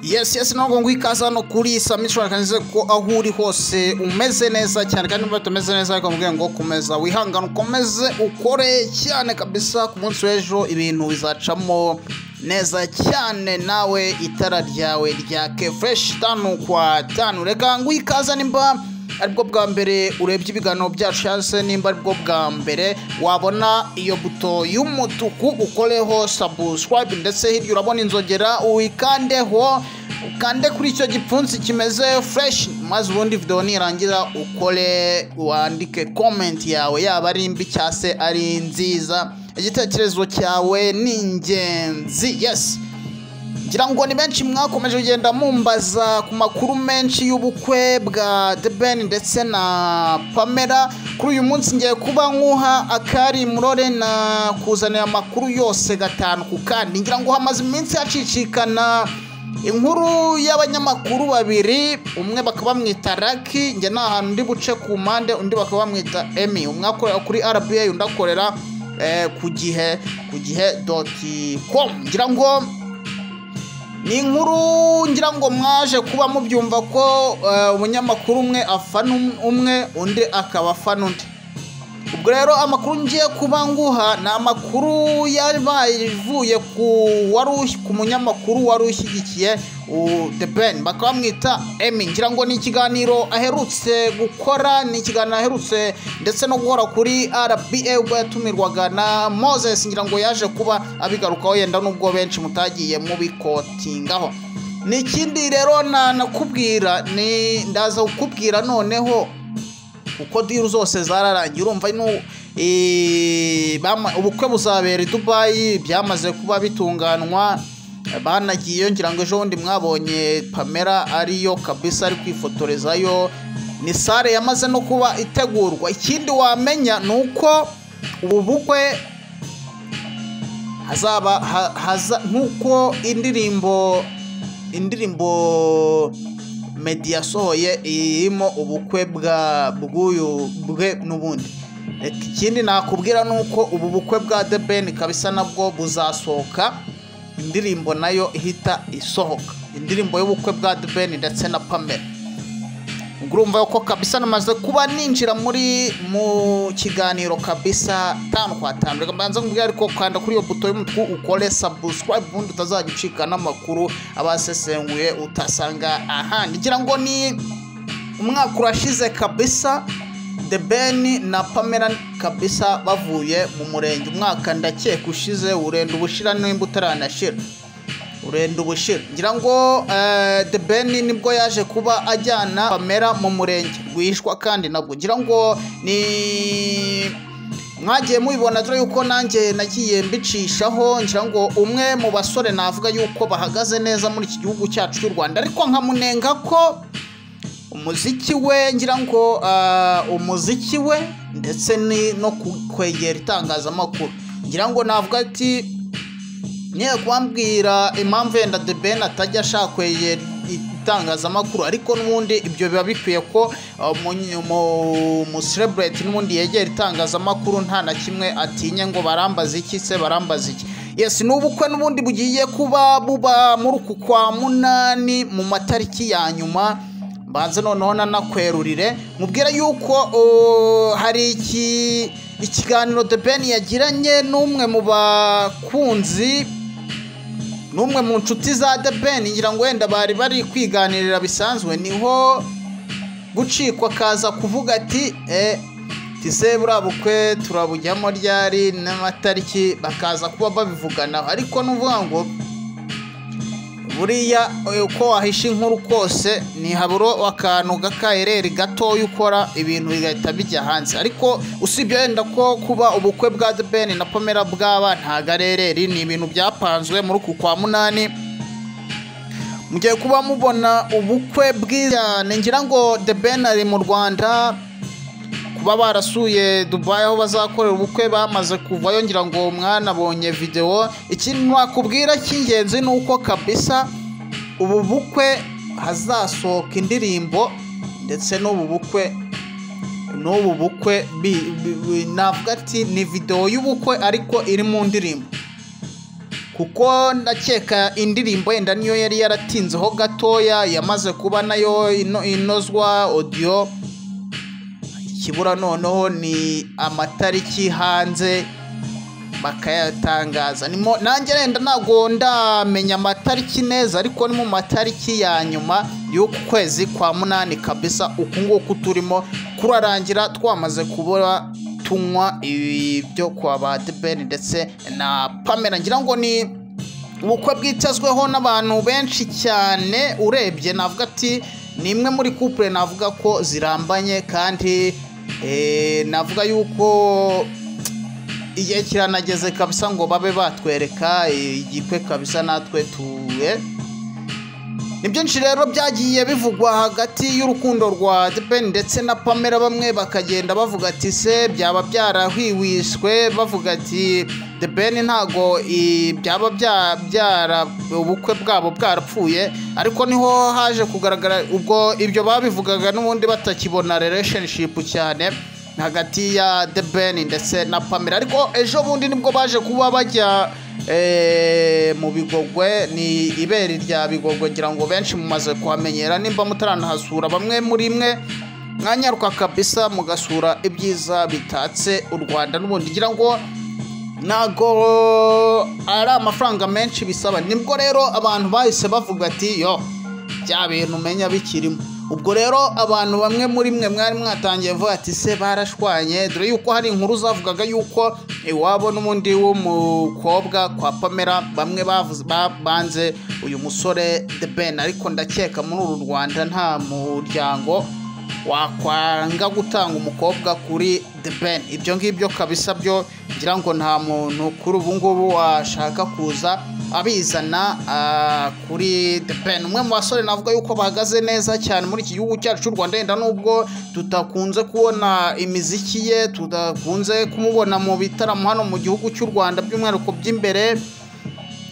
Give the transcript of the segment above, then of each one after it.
yesi yesi ntabwo ngo ikaze hano kuri samishoni akanyuze ko aho uri hose umeze neza cyane kandi niba utameze neza ariko mubwiye ngo komeza wihangane ukomeze ukore cyane kabisa ku munsi w'ejo ibintu bizacamo neza cyane nawe itara ryawe ryake fureshi tanu kwa tanu reka ngo ikaze nimba aribwo bwa mbere urebye ibiganiro byacu cyangwa nimba aribwo bwa mbere wabona iyo buto y'umutuku ukoreho sabusikarayibe ndetse hirya urabona inzogera wikandeho ukande kuri icyo gipfunsi kimeze fureshi maze ubundi videwo nirangira ukore wandike komenti yawe yaba ari mbi cyangwa se ari nziza igitekerezo cyawe ni ingenzi yesi ngira ngo ni benshi mwakomeje kugenda mumbaza ku makuru menshi y'ubukwe bwa The Ben ndetse na pamela kuri uyu munsi ngiye kuba nkuha akari murore na kuzanira amakuru yose gatanu ku kandi ngira ngo hamaze iminsi hacicikana inkuru y'abanyamakuru babiri umwe bakaba bamwita raki njye nta hantu undi buce ku mpande undi bakaba bamwita emi umwe akorera kuri rba undi akorera eh, ku gihe ku gihe doti komu ngira ngo ni inkuru ngira ngo mwaje kuba mubyumva ko umunyamakuru umwe afana umwe undi akaba afana undi ubwo rero amakuru ngiye kuba nguha ni amakuru yavuye ku munyamakuru wari ushyigikiye the ben bakaba bamwita emi ngira ngo ni ikiganiro aherutse gukora ni ikiganiro aherutse ndetse no guhora kuri rba ubwo yatumirwaga na moses ngira ngo yaje kuba abigarukaho yenda n'ubwo benshi mutagiye mubikotingaho ni ikindi rero nanakubwira ni ndaza kukubwira noneho kuko diru zose zararangiye urumva ubukwe buzabera i dubayi byamaze kuba bitunganywa banagiye yongera ngo ejo bundi mwabonye pamela ariyo kabisa ari kwifotorezayo ni sare yamaze no kuba itegurwa ikindi wamenya ni uko ubu bukwe hazaba nk'uko indirimbo indirimbo medi yasohoye irimo ubukwe bwa bw'uyu bwe n'ubundi ikindi nakubwira ni uko ubu bukwe bwa the ben kabisa nabwo buzasohoka indirimbo nayo ihita isohoka indirimbo y'ubukwe bwa dubeni ndetse na pamela urumva ko kabisa namaze kuba ninjira muri mu kiganiro kabisa tanu kwa tanu reka mbanza nkubwira ariko kanda kuri iyo buto y'umutuku ukore sabusikarayibe ubundi utazajya ucika n'amakuru abasesenguye utasanga ahandi ngira ngo ni umwaka urashize kabisa the ben na pamela kabisa bavuye mu murenge umwaka ndakeka ushize urenda ubushira nimba utaranashira urenda ubushira ngira ngo the ben nibwo yaje kuba ajyana pamela mu murenge rwishwa kandi nabwo ngira ngo ni mwagiye mubibona dore yuko nanjye nagiye mbicishaho ngira ngo umwe mu basore navuga yuko bahagaze neza muri iki gihugu cyacu cy'u rwanda ariko nkamunenga ko umuziki we ngira ngo umuziki we ndetse no kwegera itangazamakuru ngira ngo navuga ati niyo kubambwira impamvu yenda de ben atajya ashaka kwegera itangazamakuru ariko n'ubundi ibyo biba bikwiye ko umuserebureti n'ubundi yegera itangazamakuru nta na kimwe atinye ngo barambaze iki se barambaze iki yesi ni ubukwe n'ubundi bugiye kuba buba muri uku kwa munani mu matariki ya nyuma mbanze noneho nanakwerurire mubwira yuko hari ikiganiro de ben yagiranye n'umwe mu bakunzi n'umwe mu nshuti za de ben ngira ngo wenda bari bari kwiganirira bisanzwe niho gucikwa akaza kuvuga ati tise buriya bukwe turabujyamo ryari n'amatariki bakaza kuba babivuganaho ariko n'uvuga ngo buriya uko wahisha inkuru kose ntihaburo akantu gakayereri gatoya ukora ibintu bigahita bijya hanze ariko usibye wenda ko kuba ubukwe bwa debeni na pamela bwaba ntago arereri ni ibintu byapanzwe muri uku kwa munani mugiye kuba mubona ubukwe bwiza ngira ngo debeni ari mu rwanda kuba barasuye dubayi aho bazakorera ubukwe bamaze kuvayo ngira ngo mwanabonye videwo ikintu nakubwira cy'ingenzi ni uko kabisa ubu bukwe hazasohoka indirimbo ndetse n'ubu bukwe n'ubu bukwe navuga ati ni videwo y'ubukwe ariko iri mu ndirimbo kuko ndakeka indirimbo yenda niyo yari yaratinzeho gatoya yamaze kuba nayo ino- inozwa odiyo ikibura noneho ni amatariki hanze bakayatangaza nimo nanjye renda ntabwo ndamenya amatariki neza ariko ni mu matariki ya nyuma y'uku kwezi kwa munani kabisa uku nguku turimo kurarangira twamaze kubura tunywa ibi byo kwa ba debeni ndetse na pamela ngira ngo ni ubukwe bwitezweho n'abantu benshi cyane urebye navuga ati ni imwe muri couple navuga ko zirambanye kandi eh, navuga yuko igihe kiranageze kabisa ngo babe batwereka igikwe kabisa natwe tuwe ni byinshi rero byagiye bivugwa hagati y'urukundo rwa depeni ndetse na pamela bamwe bakagenda bavuga ati se byaba byarahwihwiswe bavuga ati depeni ntago i- byaba bya- byara ubukwe bwabo bwarapfuye ariko niho haje kugaragara ubwo ibyo babivugaga n'ubundi batakibona relationship cyane hagati ya The Ben ndetse na Pamela ariko ejo bundi nibwo baje kuba bajya eh, mu bigogwe ni ibere rya bigogwe ngira ngo benshi mumaze kuhamenyera nimba mutaranahasura bamwe muri mwe mwanyaruka kabisa mugasura ibyiza bitatse u Rwanda n'ubundi ngira ngo ntago ari amafaranga menshi bisaba nibwo rero abantu bahise bavuga ati yo bya bintu umenya bikirimo ubwo rero abantu bamwe muri mwe mwari mwatangiye vuba ati se barashwanye dore yuko hari inkuru zavugaga yuko iwabo n'ubundi w'umukobwa kwa pamela bamwe bavuze babanze uyu musore the ben ariko ndakeka muri uru rwanda nta muryango wakwanga gutanga umukobwa kuri the ben ibyo ngibyo kabisa byo ngira ngo nta muntu kuri ubu ngubu washaka kuza abizana ah, kuri the ben umwe mu basore navuga yuko bahagaze neza cyane muri iki gihugu cyacu cy'u rwanda yenda nubwo tutakunze kubona imiziki ye tudakunze kumubona mu bitaramo hano mu gihugu cy'u rwanda by'umwihariko by'imbere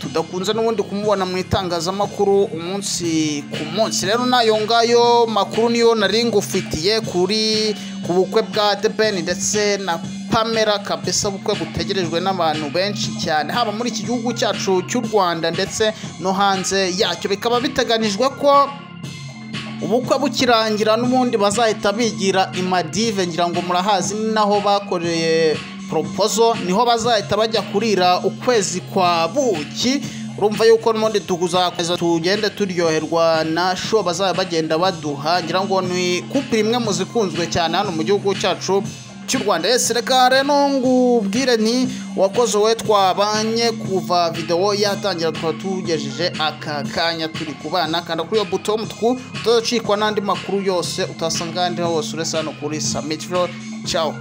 tudakunze n'ubundi kumubona mu itangazamakuru umunsi ku munsi rero n'ayo ngayo makuru niyo nari ngufitiye kuri ku bukwe bwa The Ben ndetse na Pamela kabisa ubukwe butegerejwe n'abantu benshi cyane haba muri iki gihugu cyacu cy'u Rwanda ndetse no hanze yacyo bikaba biteganijwe ko ubukwe bukirangira n'ubundi bazahita bigira i Maldives ngira ngo murahazi ni naho bakoreye propozo niho bazahita bajya kurira ukwezi kwa buki urumva yuko n'ubundi tuzakomeza tugende turyoherwa na sho bazaba bagenda baduha ngira ngo ni kupira imwe mu zikunzwe cyane hano mu gihugu cyacu cy'u rwanda yesi reka rero ngubwire ni uwakoze we twabanye kuva videwo yatangira tukaba tugejeje aka kanya turi kubana kanda kuri iyo buto y'umutuku utazicikwa n'andi makuru yose utasanga ahandi hose uretse hano kuri samiti furo cawu